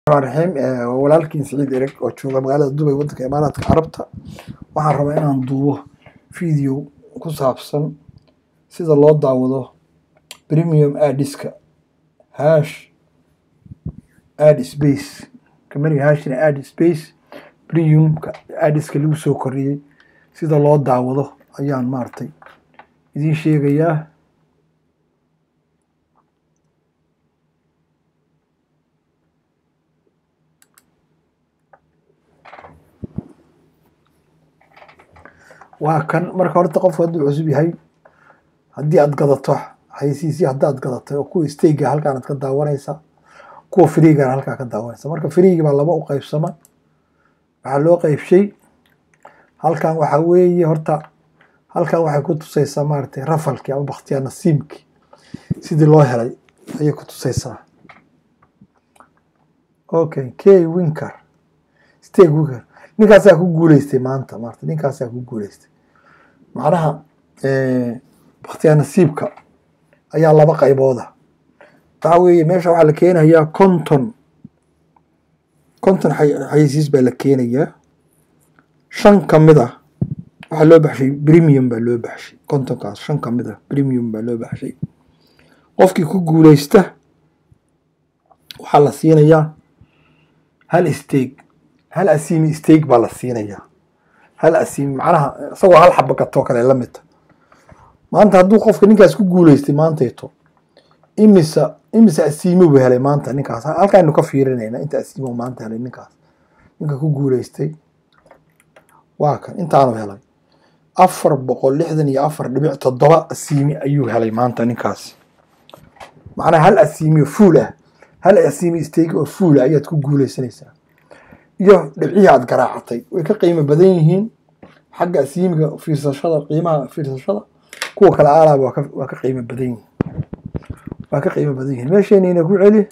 raxiim walaalkiin siciid ereg oo jooga magaalada dubay waddanka imaaraadka carabta waxaan rabaa inaan duubo video ku saabsan sida loo daawado premium adiska hash ad space kamariga hashina ad space premiumka adiska lagu soo koriyey sida loo daawado ayaan maaragtay idiin sheegayaa waa kan marka horta qofku hadduu cusub yahay haddii aad gadato xaysiisii haddaad gadatay oo kuwa stayga halkaan aad ka daawanaysa kuwa freegana halkaa ka daawanaysa marka freegi baa laba u qaybsama waxaa loo qaybshay halkan waxaa weeye horta halkan waxay ku tusaysaa maaragtay rafalkii ama bakhtiyaa nasiibkii sidii loo helay ayay ku tusaysaa okay k winker stay winker ninkaasaa ku guuleystay maanta maarata ninkaasaa ku guuleystay macnaha bakhtiyaa nasiibka ayaa laba qaybooda waxaa weeye meesha waxaa la keenayaa konton konton xayisiis baa la keenayaa shan ka mid ah waxaa loo baxshay premium baa loo baxshay kontonkaas shan ka mid ah premium baa loo baxshay qofkii ku guuleysta waxaa la siinayaa hal steeg hal asiimi steeg baa la siinayaa hal asiimi macnaha isagoo hal xaba gatoo kale la midta maanta hadduu qofka ninkaas ku guuleystay maantayto imisa imisa asiimi buu helay maanta ninkaas halkaaynu ka fiirinayna inta asiimo maanta helay ninkaas ninka ku guuleystay waa kan intaanu helay afar boqol lixdan iyo afar dhibic toddoba asiimi ayuu helay maanta ninkaas macnaha hal asiimi oo fuul ah hal asiimi steeg oo fuul ah ayaad ku guuleysanaysaa iyo dhibcihii aad garaacatay way ka qiimo badan yihiin xagga asiimiga fiirsashada qiimaha fiirsashada kuwa kale aalaaba waa ka waa ka qiimo badan yihiin waa ka qiimo badan yihiin meesheenina ku celi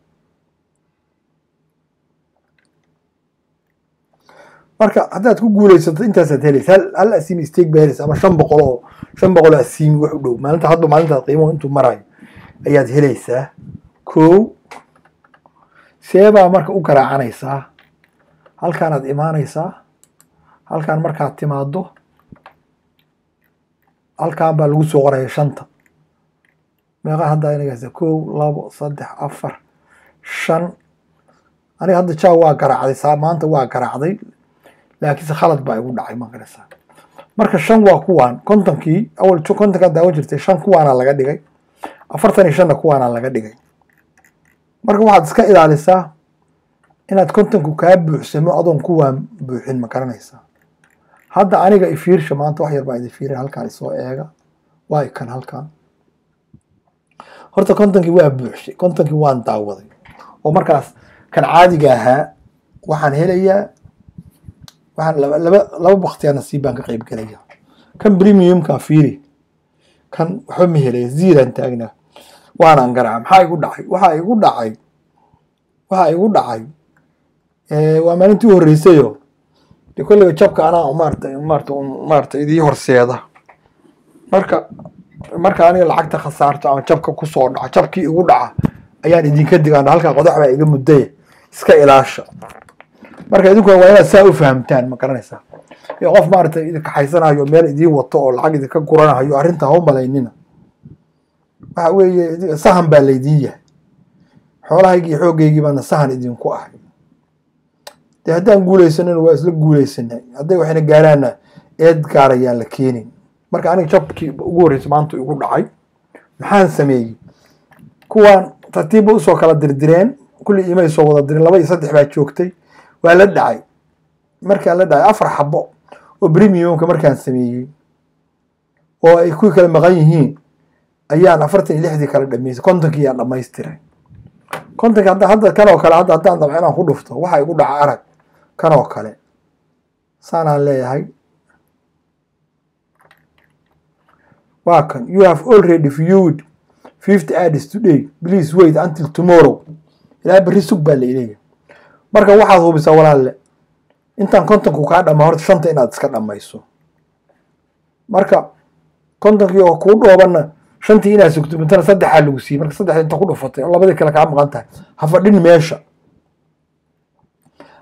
marka haddaad ku guuleysato intaasaad helaysa hal hal asiimi steeg baa helaysa ama shan boqol oo shan boqol oo asiimi wax u dhow maalinta hadba maalintaad qiimuhu intuu marayo ayaad helaysaa kow seebaa marka u garaacanaysaa halkaanaad imaanaysaa halkaan markaad timaado halkaan baa lagu soo qoraya shanta meeqa hadda inagaasa kow labo saddex afar shan aniga hadda jaa waa garaacday saa maanta waa garaacday laakiinse khalad baa igu dhacay ma garaysaa marka shan waa kuwaan kontonkii awal kontonkaa daawan jirtay shan kuwaana laga dhigay afartan iyo shanna kuwaana laga dhigay marka waxaad iska ilaalisaa inaad kontonku kaa buuxsamo adoon kuwaan buuxin ma garanaysaa hadda aniga ifiirsha maanta wax yar baa idi fiirin halkaan isoo eega waa ikan halkaan horta kontonkii waa buuxshay kontonkii waan daawaday oo markaas kan caadiga ahaa waxaan helayaa waxaan laba laba laba baktiyaa nasiib baan ka qayb gelaya kan premiumka fiiri kan waxba ma helaya ziiraan taagnaa waanaan garaaca maxaa igu dhacay waxaa igu dhacay waxaa igu dhacay waa maalintii u horreysayo de kolliga jabka anaa maarata maarata maarata idii horseeda marka marka aniga lacagta khasaarto ama jabka kusoo dhaca jabkii igu dhaca ayaan idinka digaan halkaa qodax baa iga muddaya iska ilaasha marka idinkuna waa inaad saa u fahamtaan ma garanaysaa iyo qof maarata idinka xaysanayo meel idiin wato oo lacag idinka guranayo arrinta ha u malaynina waxa weeye sahan baa laydiin yahay xoolahaygii iyo xooggaygii baana sahan idinku ahay dee haddaan guuleysanana waa isla guuleysanay hadday waxayna gaaraana eed gaarayaan la keenin marka aniga jabkii ugu horreysa maanta igu dhacay maxaan sameeyey kuwaan tartiibba usoo kala dirdireen kulli imay soo wada direen laba iyo saddex baa joogtay waa la dhacay markaan la dhacay afar xabo oo premiumka markaan sameeyey oo ay kuwii kala maqan yihiin ayaan afartan iyo lixdii kala dhameysay kontonkii yaan dhamaystiray kontonki hadda hadda kan oo kale hadda haddaan dabco inaan ku dhufto waxa igu dhaca arag kan oo kale saanaan leeyahay waa kan you have already viewed fifty ads today please wait until tomorrow ilaa berri sug baa laileeyahay marka waxaad hubisaa walaalle intaan kontonku kaa dhamaa horta shanta inaad iska dhamayso marka kontonkii oo kuu dhoobanna shantii inaad sugto mintana saddexaa lagu siiyey marka saddex inta ku dhufatay oo labadii kale kaa maqan tahay ha fadhin meesha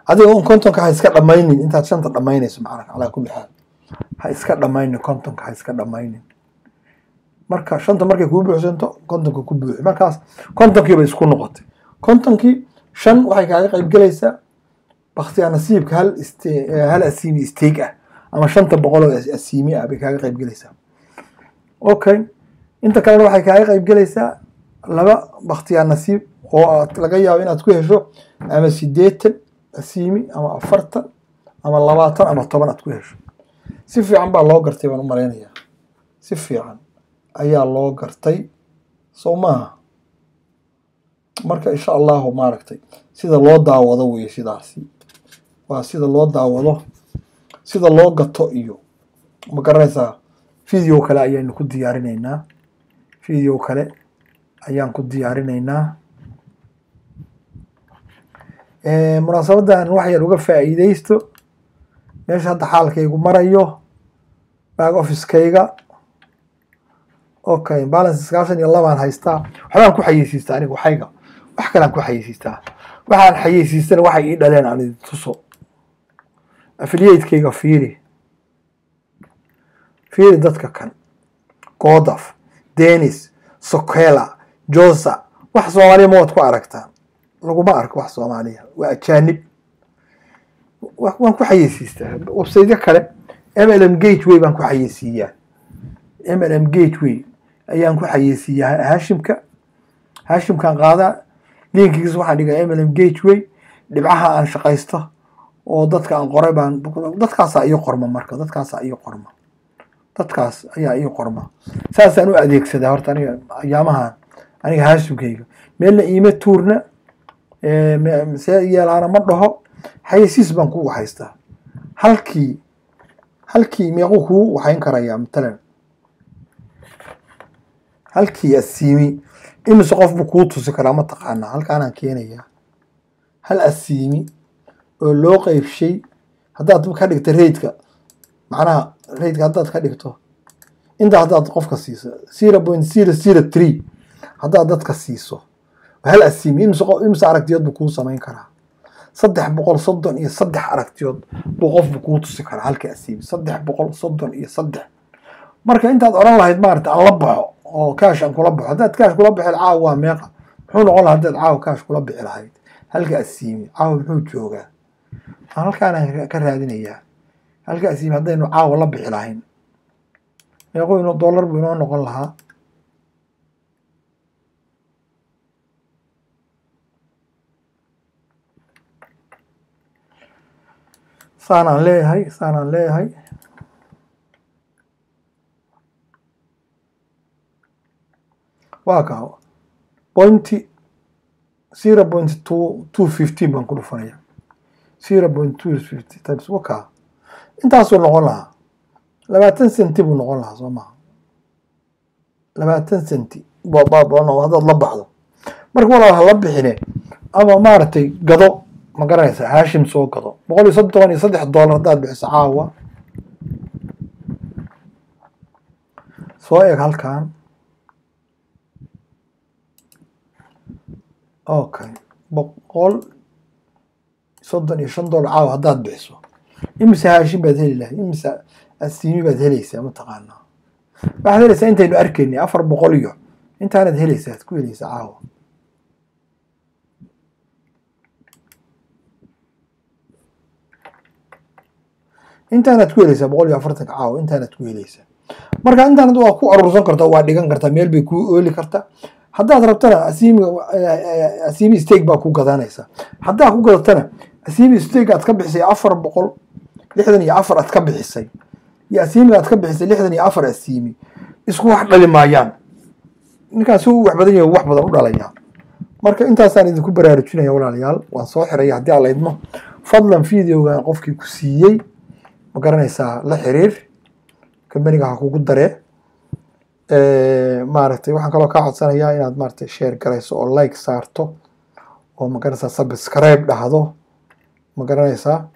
adiga un kontonka ha iska dhammaynin intaad shanta dhammaynayso macnaa calaa kulli xaal ha iska dhammaynin kontonka ha iska dhammaynin marka shanta markay kuu buuxsanto kontonka ku buuxi markaas kontonkii bay isku noqotay kontonkii shan waxay kaaga qayb gelaysaa baktiyaa nasiibka hal iste hal asiimi isteeg ah ama shanta boqol oo asiimi ah bay kaaga qayb gelaysaa okay inta kalena waxay kaaga qayb gelaysaa laba baktiyaa nasiib oo aad laga yaabo inaad ku hesho ama sideetan asiimi ama afartan ama labaatan ama toban aad ku hesho si fiican baa loo gartay baan u malaynayaa si fiican ayaa loo gartay soo maaha marka insha allahu maaragtay sida loo daawado weye sidaasi waa sida loo daawado sida loo gato iyo ma garanaysaa video kale ayaynu ku diyaarinaynaa video kale ayaan ku diyaarinaynaa munaasabadan wax yar uga faa'iideysto meesha hadda xaalkaygu marayo back officekayga okay balance iskaashan iyo labaan haystaa waxbaan ku xayeysiistaa aniga waxayga wax kalean ku xayeysiistaa waxaan xayeysiistana waxay ii dhaleen aan idin tuso affiliatekayga fiiri fiiri dadka kan godaf denis sokela josa wax soomaaliya ma waad ku aragtaan laguma arko wax soomaaliya waa ajaanib waan ku xayeysiistaa websaytyo kale mlm gateway baan ku xayeysiiyaa mlm gateway ayaan ku xayeysiiyaa hashimka hashimkan qaadaa linkigiisa waxaan dhigaa mlm gateway dhibcaha aan shaqaysto oo dadka aan qoray baan dadkaasaa ii qorma marka dadkaasaa ii qorma dadkaas ayaa ii qorma saasaan u adeegsadaa horta aniga ayaamahan aniga hashimkayga meelna iima tuurna see yeelaana ma dhaho xayeysiis baan ku haystaa halkii halkii meequu kuu waxayn karayaa matalan halkii asiimi imise qof buu kuu tusi karaa ma taqaanaa halkaanaan keenayaa hal asiimi oo loo qeybshay haddaad ka dhigto raydka macnaha raydka haddaad ka dhigto intaa haddaad qofka siiso zero point zero zero three haddaad dadka siiso hal asiimi imise imise aragtiyood buu kuu samayn karaa saddex boqol soddon iyo saddex aragtiyood buu qofbu kuu tusi karaa halka asiimi saddex boqol soddon iyo saddex marka intaad odhan lahayd maarata aan la baxo oo kaash aan kula baxo haddaad kaash kula bixi caawa waa meeqa muxuu noqon laha haddaad caawa kaash kula bixi lahayd halka asiimi caawa muxuu joogaa aan halkaanaan ka raadinayaa halka asiimi haddaynu caawa la bixi lahayn meequu inoo dollar buu inoo noqon lahaa saanaan leeyahay saanaan leeyahay waa kaa pointy zero point two two fifteen baan ku dhufanaya zero point two fifty times wakaa intaasuu noqon lahaa labaatan centi buu noqon lahaa soo maha labaatan centi haddaad la baxdo marka walaal hala bixine ama maaragtay gado ma garanaysa hashim soo gado boqol iyo soddon iyo saddex dollar haddaad bixiso caawa soo eeg halkan okay boqol soddon iyo shan dollar caawa haddaad bixiso imise haashim baad heli lahay imise asiimi baad helaysaa mataqaanaa waxaad helaysaa intaynu arkaynay afar boqol iyo intaanaad helaysaa ad ku helaysaa caawa intaanaad ku helaysaa boqol iyo afartanka caawa intaanaad ku helaysaa marka intaanad waa ku aruursan kartaa waa dhigan kartaa meel bay kuu ooli kartaa haddaad rabtana asiimiga asiimi stake baa ku gadanaysaa haddaad ku gadatana asiimi stake aad ka bixisay afar boqol lixdan iyo afar aad ka bixisay iyo asiimiga aad ka bixisay lixdan iyo afar asiimi isku wax dhali maayaan ninkaan si u wax badan yahay wax badan u dhalayaa marka intaasaan idinku baraarujinaya walaalayaal waan soo xiraya haddii aan la idmo fadlan videogan qofkii ku siiyey ma garanaysaa la xiriir kambaniga ha kugu daree maaragtay waxaan kaloo kaa codsanayaa inaad maaragtay share garayso oo like saarto oo ma garanaysaa subscribe dhahdo ma garanaysaa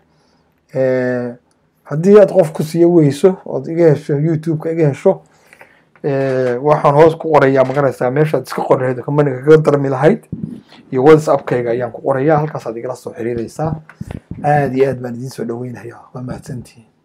haddii aad qof ku siiyo weyso ood iga hesho youtube-ka iga hesho waxaan hoos ku qorayaa ma garanaysaa meeshaad iska qori lahayd oo kambaniga kaga darmi lahayd iyo whatsappkayga ayaan ku qorayaa halkaasaad igala soo xiriireysaa aad iyo aad baan idiin soo dhoweynayaa waa mahadsantihiin